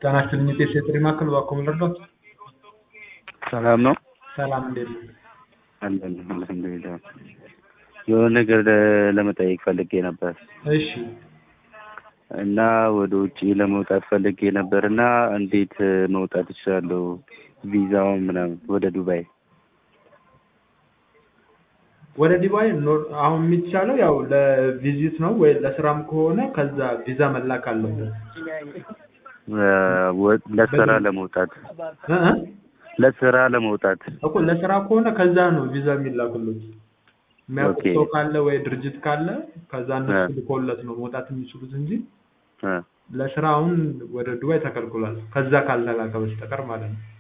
ጤና ይስጥልኝ የጤና ጥሪ ማዕከል እባክዎ ምን ልርዳዎት? ሰላም ነው? ሰላም እንዴት ነው? አለን አልሐምዱሊላህ። የሆነ ነገር ለ- ለመጠየቅ ፈልጌ ነበር እሺ እና ወደ ውጭ ለመውጣት ፈልጌ ነበር እና እንዴት መውጣት እችላለሁ? ቪዛውን ምናምን ወደ ዱባይ ወደ ዱባይ ኖር- አሁን የሚቻለው ያው ለቪዚት ነው ወይ ለስራም ከሆነ ከዛ ቪዛ መላክ አለበት እ፣ ወ- ለስራ ለመውጣት እ እ? ለስራ ለመውጣት እኮ ለስራ ከሆነ ከዛ ነው ቪዛ የሚላክሉት የሚያውቁት ኦኬ። ሰው ካለ ወይ ድርጅት ካለ ከዛ እነሱ እ። ልኮለት ነው መውጣት የሚችሉት እንጂ እ፣ ለስራ አሁን ወደ ዱባይ ተከልክሏል ከዛ ካልተላከ በስተቀር ማለት ነው